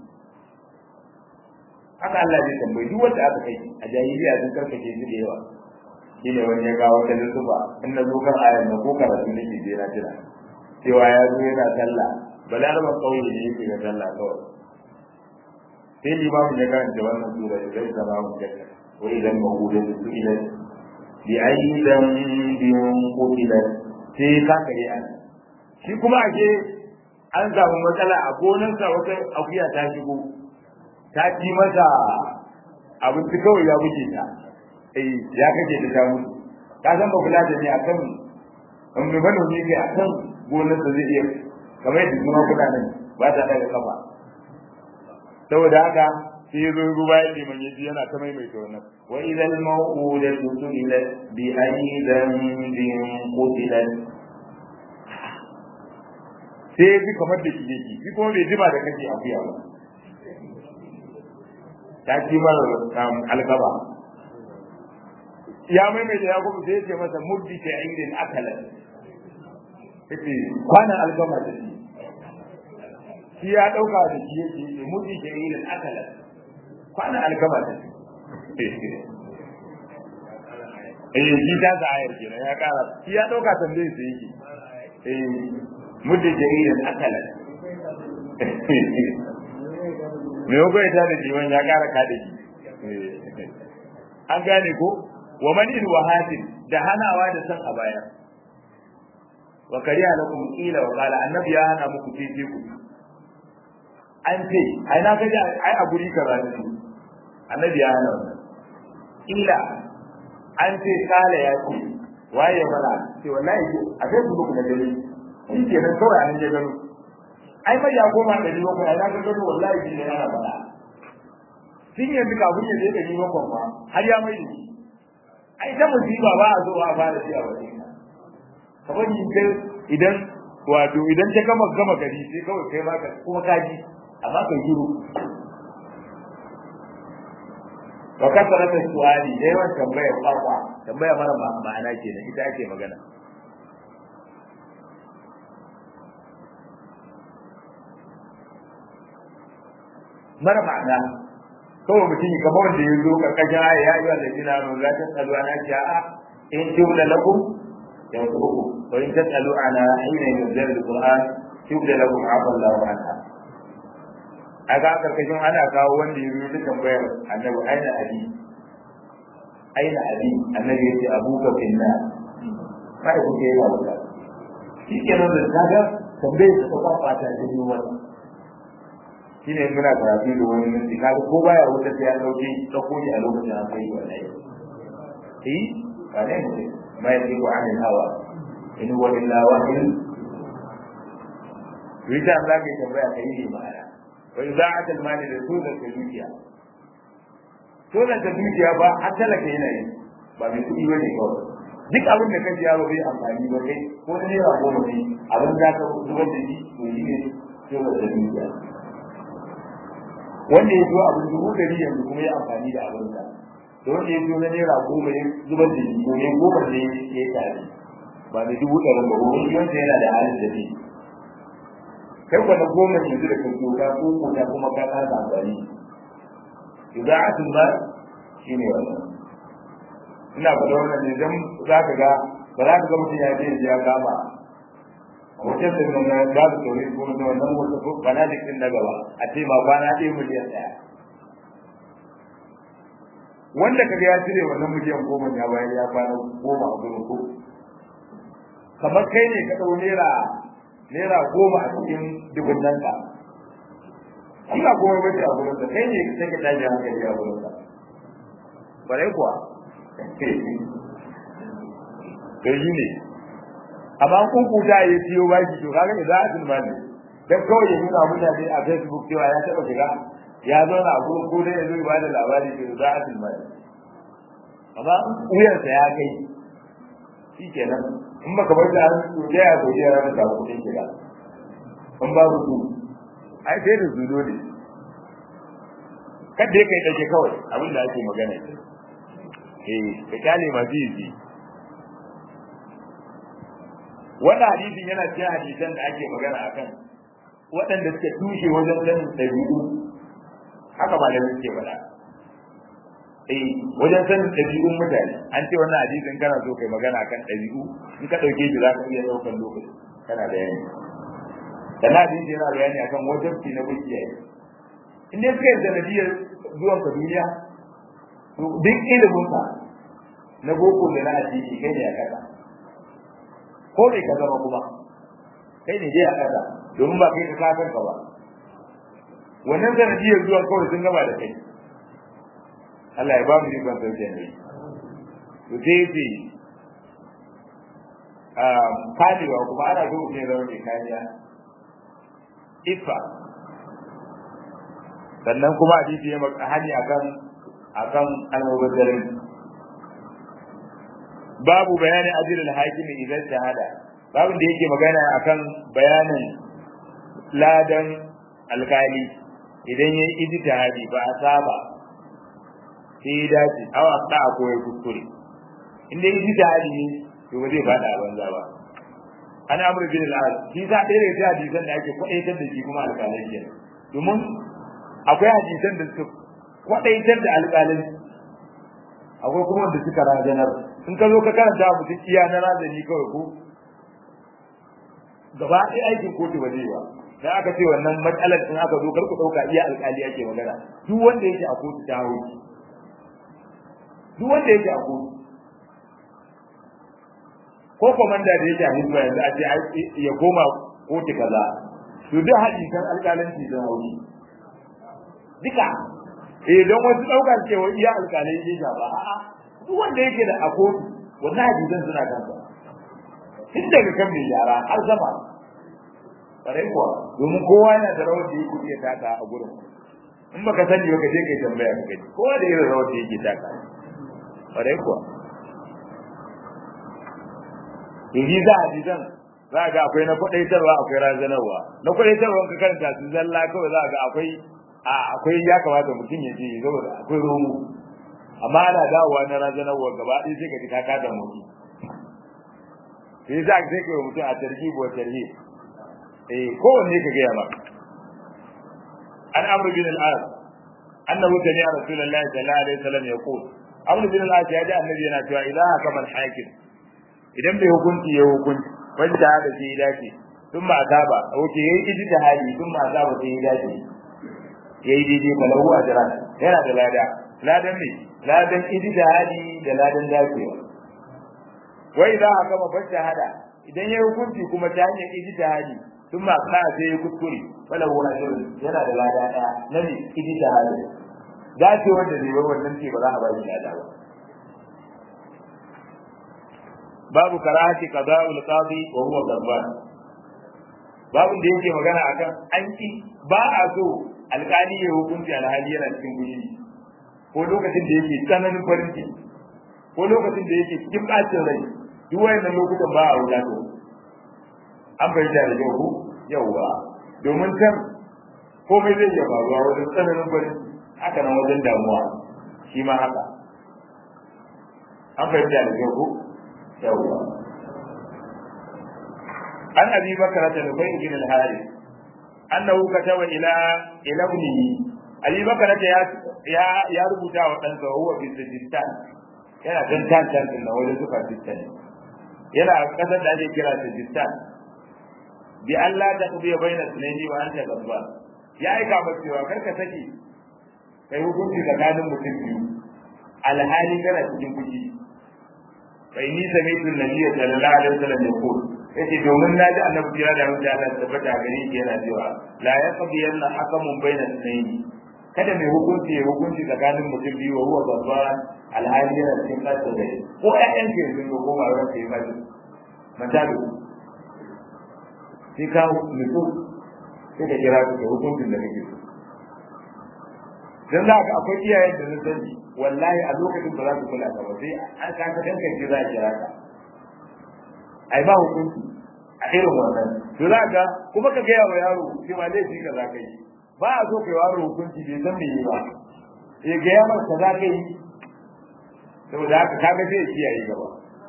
haka Allah zai tambayi duk wanda aka kai a jahiliya sun karkace su da yawa shine wani ya kawo ta zuba in na zo kan ayan nan ko karatu nake je na jira cewa ya zo yana sallah balaraba kauye ne yake ga sallah kawai sai limamin ya karanta wannan sura ya zai zama mu jakka wa idan mahuda su ila bi ayyi dambin qutilat sai ka kare an shi kuma ake an samu matsala a gonarsa wata akuya ta shigo ta ci masa abinci kawai ya buge ta eh ya kace ta ta mutu ka san ba kula da ni akan in mai manomi kai akan gonarsa zai iya kamar yadda kuma kuna nan ba ta daga kafa saboda haka sai zo ruwa ya liman ya ji yana ta maimaita wannan wa idan mawudatu su'ilat bi ayyi dhanbin qutilat sai ya ji kamar da shi yake shi kuma bai jima da kake akuya ba ta ci mara alkaba ya maimaita ya kuma sai ya ce masa muddi ta indin akalan yace kwanan alkama da shi shi ya dauka da shi yake muddi ta indin akalan kwanan alkama da shi eh shi ta sa ayar kenan ya kara shi ya dauka tambaye sai yake eh mudda jaridan akala me yau ya tada jiwon ya kara kada shi an gane ko wa man in wahatin da hanawa da san a baya wa kariya lakum ila wa qala annabi ya hana muku tece ku an ce ai na gaji ai a guri kaza ne annabi ya hana wannan ila an ce kala ya ce waye mana ce wallahi a kai su ku na gari shi ke nan kawai an je gano ai mai ya koma da liwa kuma ya ga gano wallahi shi ne yana faɗa shin yanzu kafin ya je da liwa kuma har ya mai da shi ai ta musiba ba a zo a fara shi a waje kamar yin kai idan wato idan ta gama gama gari sai kawai kai ma kuma ka ji amma kai shiru wa kasara ta su'ali yawan tambaya kwakwa tambaya mara ma'ana kenan ita ake magana mara ma'ana kawai mutum kamar wanda ya zo karkashin aya ya yi wa lalina nun la ta tsalu ana sha'a in tubda lakum yansurukum wa in tasalu ana hina yunzal alquran tubda lakum afa Allahu anha aga karkashin ana kawo wanda ya zo tambayar annabi aina abi aina abi annabi ya ce abuka finna mai kuke yi wa shi kenan da kaga tambayar ta kwakwata ta yi wani shine muna karatu da wani minti kaga ko baya wuta sai ya dauke dauko shi a lokacin an kai wallahi eh ba ne ne mai yi wa anil hawa in huwa illa wahyu Rita Allah ke tambaya kai ne ma'ana wa iza'at al-mali da sunan ta dukiya sunan ta dukiya ba har talaka yana yi ba mai kuɗi bane kawai duk abin da kaji yaro bai amfani ba kai ko ne ya goma ne abin da ka zubar da shi to shi ne sunan ta dukiya wanda ya zo abin dubu dari yanzu kuma ya amfani da abin sa da wanda ya zo na naira goma ya zubar da shi ko ne goma ne ya yi tare ba da dubu ɗarin ba wani wanda yana da halin da zai kai kwana goma yanzu da kan doka ko kota kuma ka kasa amfani idan atin ba shi ne wannan ina faɗa wannan ne don za ka ga ba za ka ga mutum ya je ya kama hotel din nan da su tori ko da wannan wata ko bana da kin daga ba a ce ma bana ɗaya miliyan ɗaya wanda kaga ya cire wannan miliyan goma ya bayar ya kwana goma a gurin ko kamar kai ne ka ɗau naira naira goma a cikin dubunnan ka ina goma bace a gurin ka kai ne sai ka tashi hankali a gurin ka bare kuwa to yi ne amma kun kuta ya ciyo baki to kaga ne za a tun bani dan kawai ya nuna mutane a Facebook cewa ya taba shiga ya zauna a gurin ko dai ya zo ba da labari to za a tun bani amma wuyarsa ya kai shi kenan in baka bar da to da ya goje ran da kudin shiga in babu su ai sai da zudo ne kada kai dake kawai abin da ake magana eh ka kyale masu yi wannan hadisin yana cikin hadisan da ake magana akan waɗanda suke tushe wajen sanin ɗabi'u haka ba da suke faɗa eh wajen sanin ɗabi'un mutane an ce wannan hadisin kana so kai magana akan ɗabi'u in ka ɗauke shi za ka iya ɗaukar lokaci kana bayani sannan hadisi yana bayani akan wajabci na kuciyaye in dai suka yi sanadiyar zuwan ka duniya to duk ilimin ka na boko da na addini kai ne a kasa ko mai ka zama kuma kai ne dai a ƙasa domin ba kai ka kafin ka ba wannan sanadiyar zuwa kawai sun gaba da kai Allah ya ba mu ikon sauke ne to sai yace kamewa kuma ana so ne zama mai kariya ifa sannan kuma hadisi ya maka hani akan akan almubazzarin babu bayani ajrul hakim idan shahada babu da yake magana akan bayanin ladan alkali idan yayi ijtihadi ba a saba sai ya dace aw aqda ko ya kuskure inda yayi ijtihadi ne to ba zai fada banza ba an amru bin al-as shi za ɗaya daga hadisan da ake kwadaitar da shi kuma alƙalai ke domin akwai hadisan da suka kwadaitar da alƙalai akwai kuma wanda suka rajanar in ka zo ka karanta mutum iya na rajani kawai ko gaba ɗaya aikin kotu ba zai ba dan aka ce wannan matsalar in aka zo kar ku ɗauka iya alƙali ake magana duk wanda yake a kotu ta hau duk wanda yake a kotu ko komanda da yake a hizba yanzu a ce ya koma kotu kaza to duk hadisan alƙalanci sun hau duka eh don wasu ɗaukar cewa iya alƙalai yake ba a'a duk wanda yake da a kotu wannan hadisan suna kansa tun daga kan mai yara har sama ƙwarai kuwa domin kowa yana da rawar da yake iya taka a gurin in baka sani ba ka je kai tambaya ka gani kowa da irin rawar da yake taka ƙwarai kuwa yanzu za a ji zan za ga akwai na kwaɗaitarwa akwai razanarwa na kwaɗaitarwa ka karanta su zalla kawai za ga akwai a akwai ya kamata mutum ya je saboda akwai romo amma ana dawowa na razanarwa gaba ɗaya sai ka ji ka kada mutum sai za ka sai ka mutum a tarhib wa tarhib eh kowanne ka gaya maka an amru bin al-as annahu sami'a rasulullahi sallallahu alaihi wasallam yaqul amru bin al-as ya ji annabi yana cewa ilaha kamal hakim idan bai hukunci ya hukunci wanda da shi ya dace sun ma azaba wace yayi ijtihadi sun ma azaba sai ya dace yayi daidai balahu ajran yana da lada ladan ne ladan ijtihadi da ladan dacewa wai za a gama bar shahada idan ya hukunci kuma ta hanyar ijtihadi sun ma kana sai ya kuskure balahu ajran yana da lada daya na ne ijtihadi dacewar da zai wannan ce ba za a ba shi lada ba babu karahati qada'ul qadi wa huwa ghadban babu da yake magana akan an ki ba a so alƙali ya hukunci alhali yana cikin gushi ko lokacin da yake tsananin farin ciki ko lokacin da yake cikin bacin rai duk wayannan lokutan ba a wuta to an bayyana da yau ko yauwa domin kan komai zai iya faruwa wajen tsananin farin ciki haka nan wajen damuwa shi ma haka an bayyana da yau ko yawwa an abi bakara da nufai bin al-harith annahu kataba ila ila ibnihi abi bakara ya ya ya rubuta wa dan sa huwa fi sajistan yana dan tantan din na wajen suka sistan yana kasar da ake kira sajistan bi Allah da kubiya baina sunaini wa anta gabba ya aika ba cewa karka saki kai hukunci tsakanin mutum biyu alhali kana cikin fushi bai ni sami tun nabiya sallallahu alaihi wasallam ya ko yace domin naji annabi kira da mutum Allah tabbata gare shi yana cewa la yaqdi yanna hakamun baina sunayn kada mai hukunci ya hukunci tsakanin mutum biyu wa huwa babban alhali yana cikin kasa da ko ƴaƴan ke sun ga koma ran sai ba shi matalu sai ka mutu sai ka kira su da hukuncin da kake so dan za ka akwai iyayen da na sani wallahi a lokacin ba za su kula ka ba sai an ka ka danka ji za a kira ka ai ba hukunci a irin wannan to za ka kuma ka ga wa yaro shi ma laifi ka za ka yi ba a so kai yaro hukunci bai san me yi ba ya ga yaro ka za ka yi saboda haka kaga zai kiyaye gaba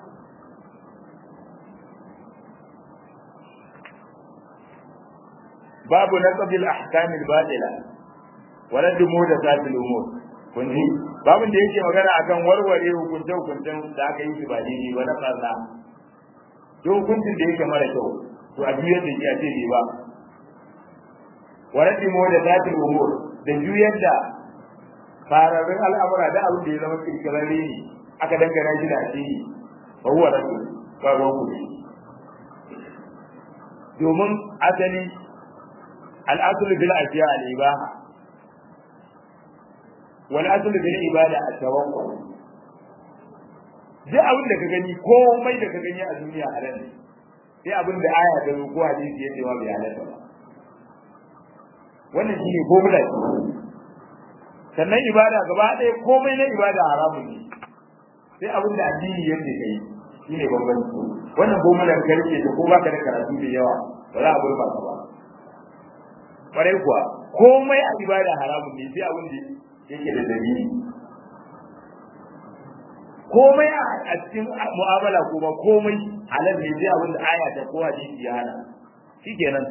babu naqbil ahkamil batila wala dumu da satil umur kun ji babin da yake magana akan warware hukunce hukuncen da aka yi shi ba daidai ba na kaza to hukuncin da yake mara kyau to a juyar da shi a ce bai ba wala dumu da satil umur da juyar da fararrun al'amura da abin da ya zama kirkirarre ne aka dangana shi da asiri ba huwa rasul ba ruwan kuɗi domin asali al'asul bil ashiya al ibaha wal asl bil ibada at tawakkul duk abin da ka gani komai da ka gani a duniya halal ne sai abin da aya ta ko hadisi ya ce wa bai halatta ba wannan shine formula sannan ibada gaba ɗaya komai na ibada haramun ne sai abin da addini yake kai shine bambanci wannan formula ka rike ta ko baka da karatu da yawa ba za a burba ka ba kwarai kuwa komai a ibada haramun ne sai abin da yake da dalili komai a cikin mu'amala kuma komai halal ne sai abin da aya ta ko hadisi ya hana shikenan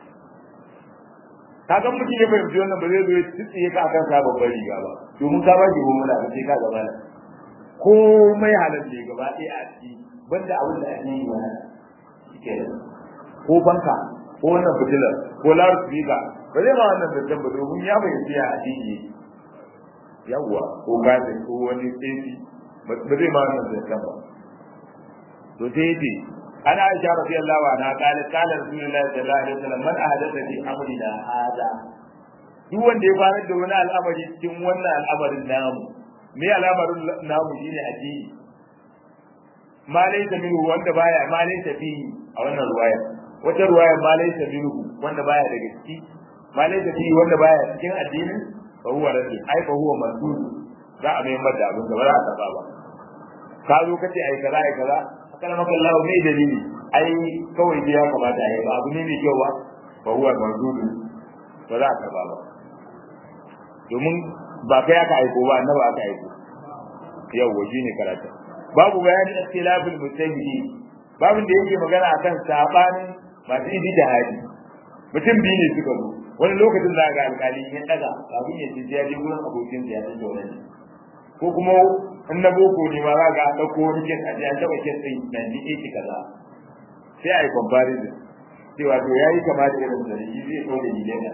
kaga mutum ya fahimci wannan ba zai zo ya tsiye ka akan sa babbar riga ba domin ka ba shi mu'amala ba sai ka gaba nan komai halal ne gaba ɗaya a ciki banda abin da ake yi hana shikenan ko banka ko wannan fitilar ko loudspeaker ba zai ma wannan zancen ba domin ya fahimci ya addini yawwa ko gazi ko wani tsefi ba zai ma wannan zancen ba to sai yace ana aisha radiyallahu anha qala qala rasulullahi sallallahu alaihi wasallam man ahdatha fi amrina hada duk wanda ya fara da wani al'amari cikin wannan al'amarin namu me al'amarin namu shine addini ma laysa minhu wanda baya ma laysa fi a wannan ruwaya wata ruwaya ma laysa minhu wanda baya daga ciki ma laysa fi wanda baya cikin addinin fa huwa rasul ai fa huwa masud za a mai mada abin da ba za a taba ba ka zo kace ai kaza ai kaza kana maka Allah mai dalili ai kawai dai ya kamata ai ba abu ne mai kyau ba fa huwa masud ba za a taba ba domin ba kai aka aiko ba annabi aka aiko yawwa shine karatu babu bayani ikhtilafil mujtahidi babin da yake magana akan sabanin masu idi da hadi mutum biyu ne suka zo wani lokacin za ga alkali ya daga kafin ya ce ya je gurin abokin ya ta da wani ko kuma in na boko ne ma za ga an dauko wani kes a je an taba kes din nan ni ake kaza sai a yi comparison cewa to yayi kama da irin da shi zai so da dilena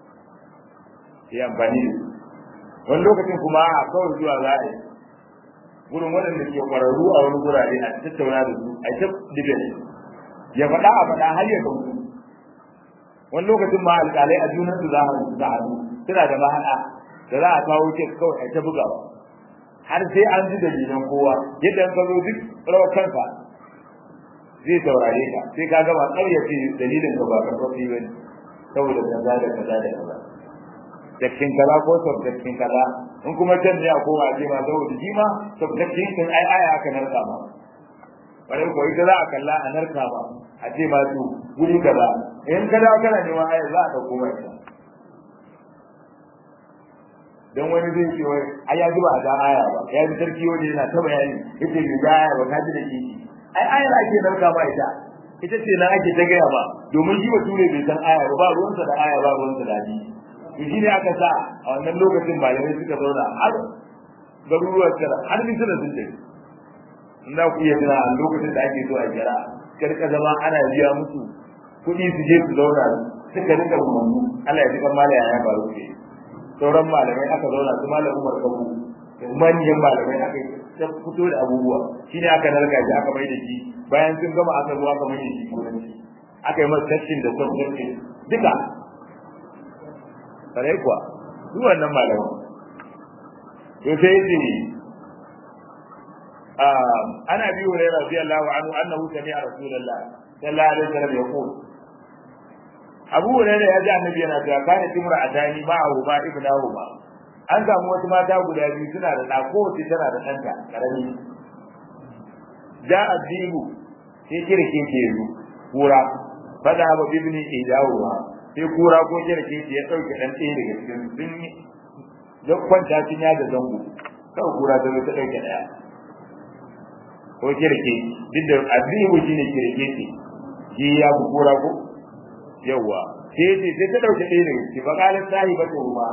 sai amfani da wani lokacin kuma a kawai zuwa za a yi gurin waɗanda ke ƙwararru a wani gurare a tattauna da su a ta dibet ya faɗa a faɗa har ya kautu wani lokacin ma alƙalai a junan su za a za a suna da mahaɗa da za a kawo kes kawai a ta bugawa har sai an ji dalilan kowa yadda an zo duk rawar kanka zai saurare ka sai ka gama ƙaryace dalilin ka ba karfafi ba ne saboda kaza da kaza da kaza dakkin kaza ko sabdakkin kaza in kuma can ne a kowa ce ma saboda shi ma sabdakkin sun ai aya aka narka ma bare ko ita za a kalla a narka ba a ce ma su guri kaza in ka dawo kana neman aya za a dauko mai ta dan wani zai ce wai ai ya ji ba a da aya ba ya ji sarki wani yana ta bayani yace ni da aya ba ka ji da shi ai ayar ake narka ma ita ita ce na ake ta gaya ba domin shi bature bai san aya ba ba ruwansa da aya ba ruwansa da hadisi to shi ne aka sa a wannan lokacin malamai suka zauna har garuruwar tara har misira sun tafi in za ku iya tuna a lokacin da ake so a kira karka zama ana biya musu kuɗi su je su zauna suka rika umarnu Allah ya jikan malaya ya faru ce sauran malamai aka zauna su malam umar kabu manyan malamai aka ta fito da abubuwa shi ne aka narka shi aka mai da shi bayan sun gama aka zo aka mai da shi kudanci aka yi masa tashin da son duka kare kuwa duk wannan malaman to sai yace ana bi wa radiyallahu anhu annahu sami'a rasulullah sallallahu alaihi wasallam yaqul Abu Hurairah ya ji annabi yana cewa kana timra adani ma'ahu ma ibnahu ma an samu wasu mata guda biyu suna da ɗa kowace tana da ɗanta ƙarami ja azibu sai kirke ke zu kura fada ba bibni idawa sai kura ko kirke ya ɗauke ɗan ɗaya daga cikin sun ya kwanta sun ya da zango kawai kura ta zo ta ɗauke ɗaya ko kirke duk da azibu shine kirke ce shi ya fi kura ko yawwa sai ce sai ta ɗauke ɗaya daga ciki ba ƙalin sahibatu ma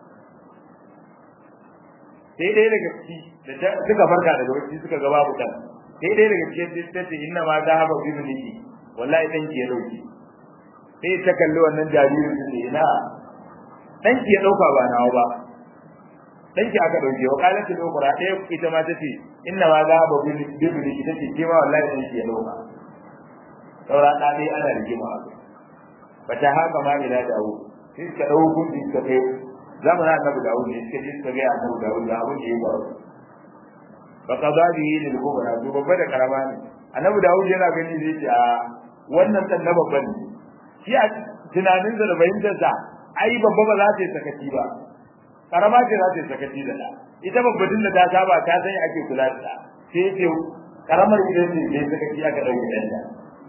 sai dai daga ciki da suka farka daga wacce suka ga babu kan sai dai daga cikin ta ce inna ma za haba bi niki wallahi dan ki ya dauki sai ta kalli wannan jaririn su ne na dan ki ya dauka ba nawa ba dan ki aka dauke wa kalan ki dauka ɗaya ita ma ta ce inna ma za haba bi niki ta ce ke ma wallahi dan ki ya dauka saura da dai ana rigima fa ta haka ma ila dawo sai suka dau hukunci suka kai zamanin annabi dawo ne suka je suka ga annabi dawo da abin da ya faru fa kaza bihi lil kubra to babba da karama ne annabi dawo yana gani zai ce a wannan dan na babban ne shi a tunanin da fahimtar sa ai babba ba za ta yi sakaci ba karama ce za ta yi sakaci da ta ita babbatin da ta saba ta san ake kula da ta sai ce karamar ita ce sai sakaci aka dauki dan ta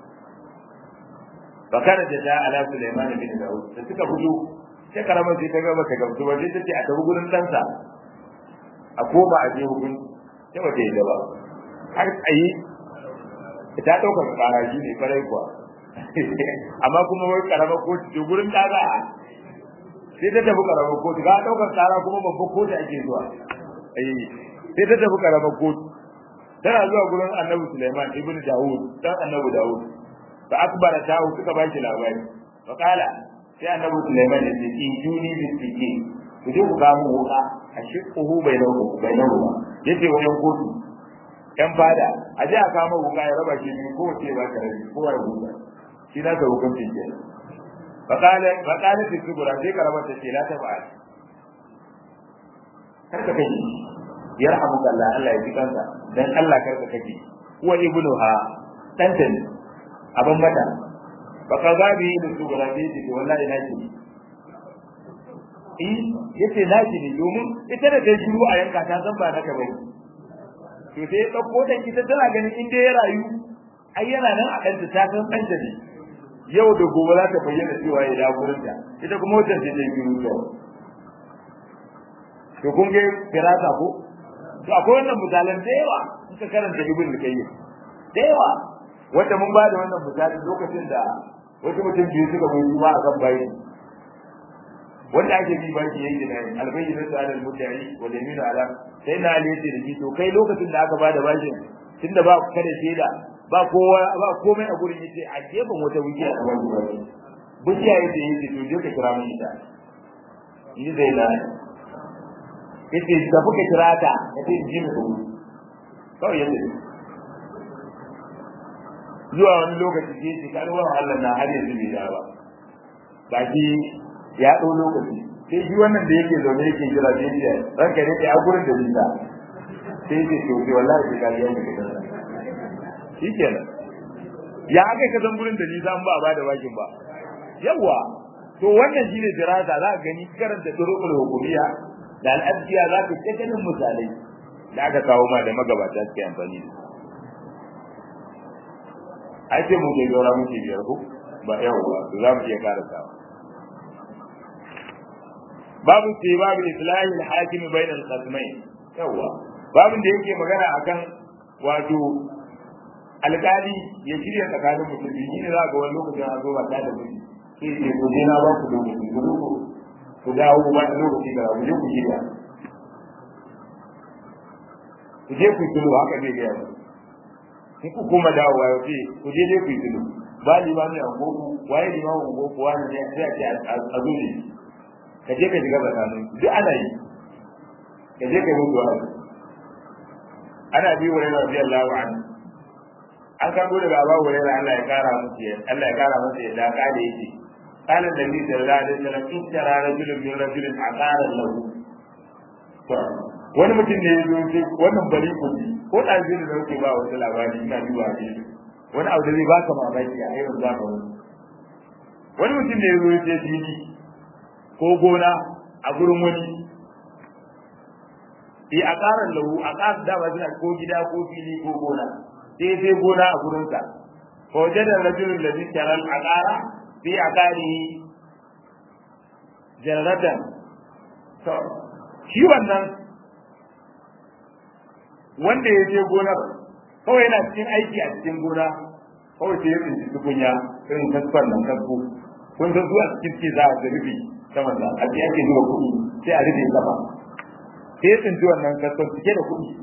bakara da ta ala Sulaiman bin Dawud da suka fito sai karamar sai ta ga baka gamsu ba sai ta ce a tafi gurin ɗansa a koma a je hukun sai bata yi ba har tsayi ta ɗaukar ƙara shi ne farai kuwa amma kuma wai karamar kotu ce gurin ɗaga sai ta tafi karamar kotu ga ɗaukar ƙara kuma babban kotu ake zuwa sai ta tafi karamar kotu tana zuwa gurin annabi Sulaiman ibn Dawud dan annabi Dawud fa akbara tahu suka ba shi labari fa kala sai annabi Sulaiman ya ce in juni bi sike ku je ku ga mu wuka a shiqquhu bainahu bainahu yace wayan kotu yan fada a je a kama wuka ya raba shi biyu ko ce ba kare ko ya huta shi na ga hukuncin ke fa kala fa kala fi kubra sai karama ta ce la ta ba kar ka kaji yarhamuka Allah Allah ya ji kansa dan Allah kar ka kaji wa ibnuha danta ne abin mata ba ka za bi da su gura ce ce wallahi na ki eh yace na ki ne domin ita da ta shiru a yanka ta san ba naka bane to sai dauko ta ita tana ganin inda ya rayu ai yana nan a kanta ta san kanta ne yau da gobe za ta bayyana cewa ya da gurin ta ita kuma wata ce ta shiru to to kun ga firasa ko to akwai wannan misalan da yawa in ka karanta ibn al-qayyim da yawa wanda mun ba da wannan misali lokacin da wasu mutum biyu suka bai ruwa a kan bayi wanda ake bi baki yayi da albayyin da alal mutari wa yamin ala sai na ali yace da shi to kai lokacin da aka bada bashin tunda ba kada shaida ba kowa ba komai a gurin yace a gefen wata wuce a wani wani bukiya yace yace to je ka kira mun ita ni zai na yace da kuka kira ta yace ji mu kawai yace zuwa wani lokaci ke ce kan wani Allah na har yanzu bai da ba baki ya ɗau lokaci sai shi wannan da yake zaune yake jira sai ya ranka ne a gurin da nisa sai ya ce to sai wallahi sai kariya ne ka kasa shi kenan ya aka ka san gurin da nisa an ba a bada bakin ba yawa to wannan shine dirasa za ka gani karanta turuqul hukumiyya da al'adiyya za ka ta ganin misalai da aka kawo ma da magabata suke amfani da ai sai mu ke dora muke biyar ko ba yau ba to za mu iya karasa babu sai babu islahi al-hakim bayna al-qasmain yawa babin da yake magana akan wato alƙali ya shirya tsakanin mutum biyu shine za ga wani lokacin a zo ba ta da mutum sai ce ko je na ba ku lokaci ku zo ku dawo ba da lokaci da ku je ku shirya ku je ku tulo haka zai gaya mu in ku kuma dawowa ya ce ku je dai ku yi tudu ba limami a goku waye limamin goku wani ne sai a ce a zo ne ka je ka shiga tsakanin duk ana yi ka je ka yi mutu wani ana bi wa yana biyan lawa an an karbo daga abu wa yana Allah ya kara musu ya Allah ya kara masa yadda ka da yake قال النبي صلى الله عليه وسلم اشترى رجل من رجل عقارا له wani mutum ne ya zo sai wannan bari kuɗi ko ɗazi da dauke ba wata labari ina duba ne wani abu da zai baka mamaki a irin zamani wani mutum ne ya zo sai fili ko gona a gurin wani e a ƙarar lahu a ƙarar dama suna ko gida ko fili ko gona sai sai gona a gurinsa fa wajen da rajulun da zai tarar a ƙara sai a ƙari jarradan shi wannan wanda ya je gonar kawai yana cikin aiki a cikin gona kawai sai ya tsinci tukunya irin kaskon nan kasko kun san zuwa cikin ke za a ga rufe sama da a ake zuwa kuɗi sai a rufe sama sai ya tsinci wannan kaskon cike da kuɗi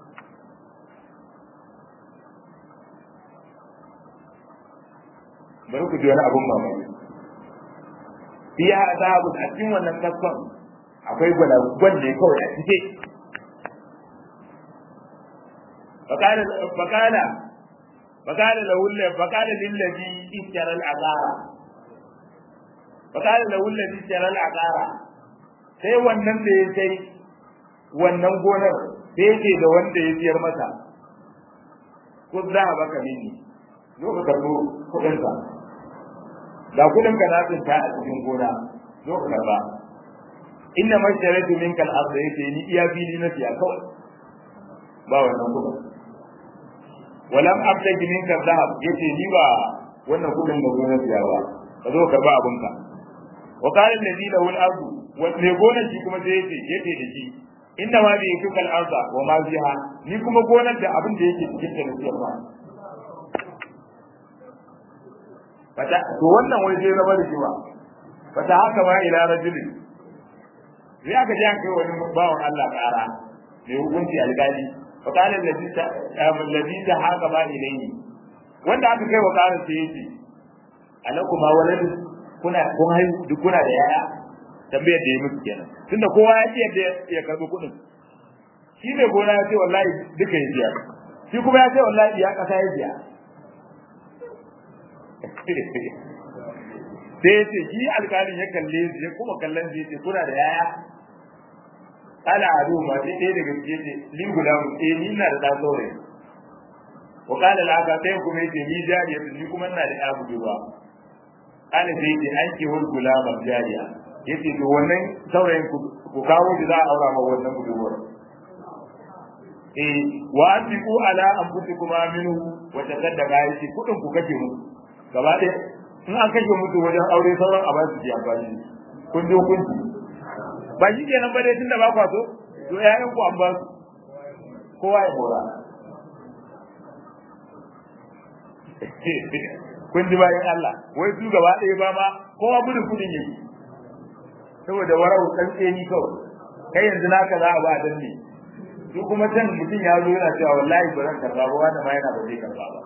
bari ku ji wani abun mamaki fiya azabu a cikin wannan kaskon akwai gwalagwal ne kawai a cike فقال فقال فقال له فقال للذي اشترى العقار فقال له الذي شرى العقارة sai wannan da ya sai wannan gonar sai yake da wanda ya siyar masa ko za a baka mini zo ka karbo kuɗin ka ga kuɗin ka na tsinta a cikin gona zo ka karba inna masharatu minka al-ardh yace ni iya fili na siya kawai ba wannan kuɗin walam abtaji minka dhahab yace ni ba wannan kuɗin da gona siya ba ka zo karba abinka wa qala alladhi lahu al-ardu wa ne gonar shi kuma sai yace yace da shi inna ma bi yakal arda wa ma fiha ni kuma gonar da abin da yake cikin ta nasiya ba fata to wannan wai sai zama da shi ba fata haka ma ila rajulin sai aka ji an kai wani bawan Allah kara mai hukunci alƙali fa qala alladhi ta alladhi ta haka ba ilayhi wanda aka kai wa karin sai yace alakuma waladu kuna kun haihu duk kuna da yaya tambayar da ya musu kenan tunda kowa ya ce yadda ya karbi kuɗin shi mai gona ya ce wallahi duka ya biya shi kuma ya ce wallahi ya kasa ya biya sai ya ce shi alƙalin ya kalle su ya kuma kallon su ya ce kuna da yaya ala ado ma sai ɗaya daga cikin ce li guda mu eh ni ina da ɗan saurayi wa qala al-aka sai kuma yace ni jariya ni kuma ina da ɗan budurwa ana sai ce an ke wani gulaman jariya yace to wannan saurayin ku kawo shi za a aura ma wannan budurwar eh wa anfiqu ala anfusikum minhu wa tasaddaqa yace kudin ku kake mu gaba ɗaya in an kashe mutu wajen aure sauran a ba su ji amfani kun je kun ba shi kenan ba dai tunda ba kwa so to ƴaƴan ku an ba su kowa ya mora kun ji bayan Allah wai su gaba ɗaya ba ma kowa gudun kudin yake saboda warau tsantseni kawai kai yanzu naka za a ba dan ne su kuma can mutum ya zo yana cewa wallahi ba zan karba ba wanda ma yana ba zai karba ba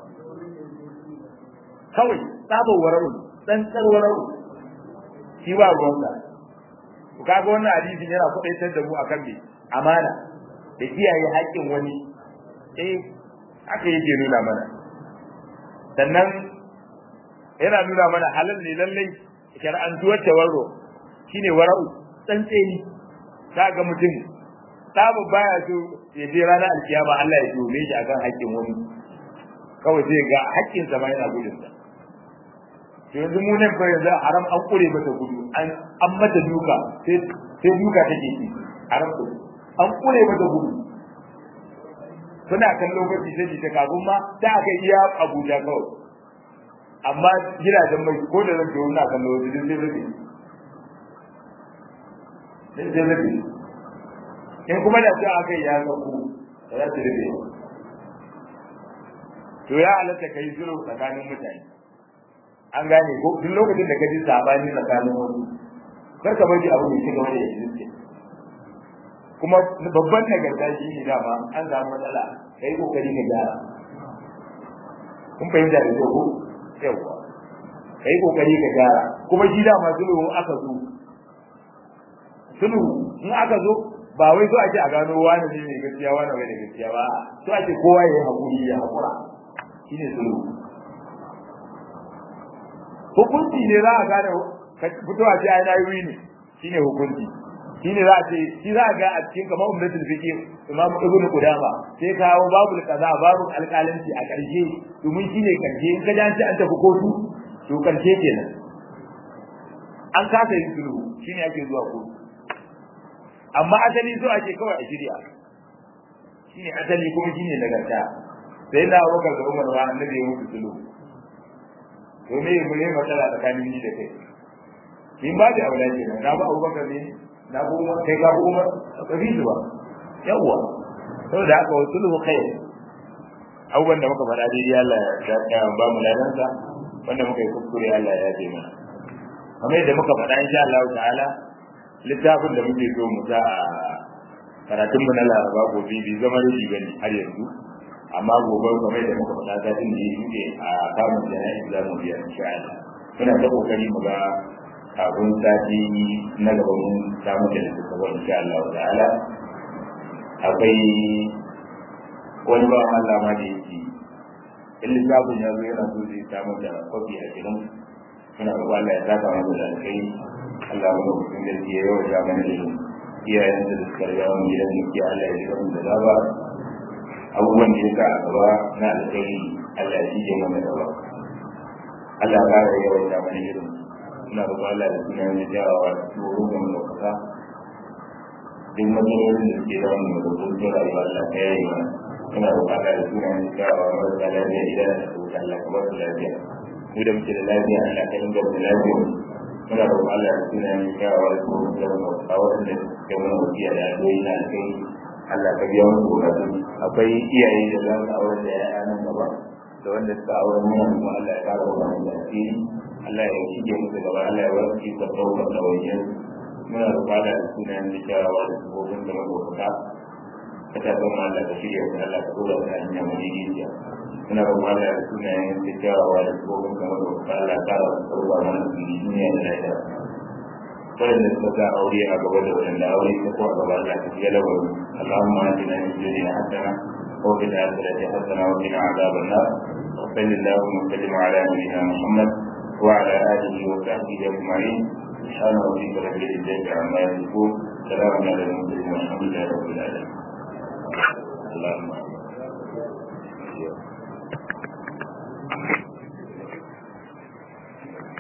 kawai tsabar warau tsantsar warau shi ba ruwansa ku kaga wannan hadisin yana kudaitar da mu akan me amana da kiyaye haƙƙin wani eh haka yake nuna mana sannan yana nuna mana halal ne lallai shar'antuwar tawarro shine wara'u tsantseni ga mutum tabu baya so ya je ranar alkiyama Allah ya dome shi akan haƙƙin wani kawai sai ga haƙƙin sa ma yana gudun sa to yanzu mu nan fa yanzu haram an kure mata gudu an an mata duka sai sai duka take ci haram ko an kure mata gudu suna kan lokaci sai ta kafin ma ta aka iya Abuja kawai amma gidajen mai ko da zan na kallo wajen sai zai sai zai rabe in kuma da sai aka ya ga ku da za su rabe to ya halatta kai zuru tsakanin mutane an gane ko duk lokacin da ka ji sabani tsakanin wasu kar ka bari abu mai ci gaba da existe kuma babban nagarta shi ne dama an samu matsala kai kokari ka gyara kun fahimta da ko yawa kai kokari ka gyara kuma shi dama sulhu aka zo sulhu in aka zo ba wai so ake a gano wani ne mai gaskiya wani bai da gaskiya ba so ake kowa ya yi hakuri ya hakura shine sulhu hukunci ne za a gane ka fito a ce ai na yi ne shine hukunci shine za a ce shi za a ga a cikin kamar ummatul fiqh imam ibnu qudama sai kawo babul kaza babul alqalanci a karshe domin shine karshe in ka ji an ce an tafi kotu to karshe kenan an kasa yin sulhu shine ake zuwa kotu amma asali so ake kawai a shirya shine asali kuma shine nagarta sai na wakar da umar wa annabi ya mutu sulhu to me mu ne matsala tsakanin ni da kai in ba da aula kenan na ba abubakar ne na bu umar kai ka bu umar ka bi zuwa yawwa saboda haka wa sulhu khair abubuwan da muka faɗa dai Allah ya ba mu ladansa wanda muka yi kuskure Allah ya yafe mana kamar yadda muka faɗa insha Allah ta'ala littafin da muke so mu sa a karatun mu na Laraba gobe bai zama rubi bane har yanzu amma gobe kamar yadda muka faɗa satin da yake a kamun jana'i za mu biya insha Allah muna ta kokari mu ga kafin sati na gaba mun samu da littafin insha Allah ta'ala akwai wani ba Allah ma da yake in littafin ya zo yana so zai samu da kwafi a gidan muna roƙon Allah ya saka mu da alkai Allah mu mutum da ke yau da mana da iyayen da suka riga mu gidan da Allah ya rika mu da gaba abubuwan da ya sa a gaba na alkai Allah ya cije mana gaba Allah ya ƙara yawan da mana irin ina roƙon Allah da sunan da jawawa da tsoro da mu kasa duk matsalolin da suke damu da rubutun rayuwa Allah ta yayi mana ina roƙon Allah da sunan da jawawa marasa lafiya idan da su Allah ka ba su lafiya mu da muke da lafiya Allah ka inganta lafiya muna roƙon Allah da sunan da jawawa da tsoro da mu kasa wanda suke mana wasiya da addu'o'i na kai Allah ka biya musu bukatun akwai iyaye da za su aure da ya'ya nan gaba da wanda suka aure mana kuma Allah ya kara wa mu asiri Allah ya shige musu gaba Allah ya bar su ka daukar da wajen muna roƙa da sunan da sharawa da sabobin da mabuka ka ta zama Allah ka shirya su Allah ka dora su a hanya madidiciya muna roƙa da sunan da sharawa da sabobin da mabuka Allah ya kara su sauka mana su duniya da lafiya waɗanda suka sa aure a gaba da waɗanda aure ta ko a gaba Allah ka shiga lawari Allahumma atina min dunya hasana wa fil akhirati hasana wa qina adhaban nar wa sallallahu wa sallim ala nabiyyina Muhammad wa ala alihi wa sahbihi ajma'in سبحان ربك رب العزة عما يصفون سلام على المرسلين والحمد لله رب العالمين اللهم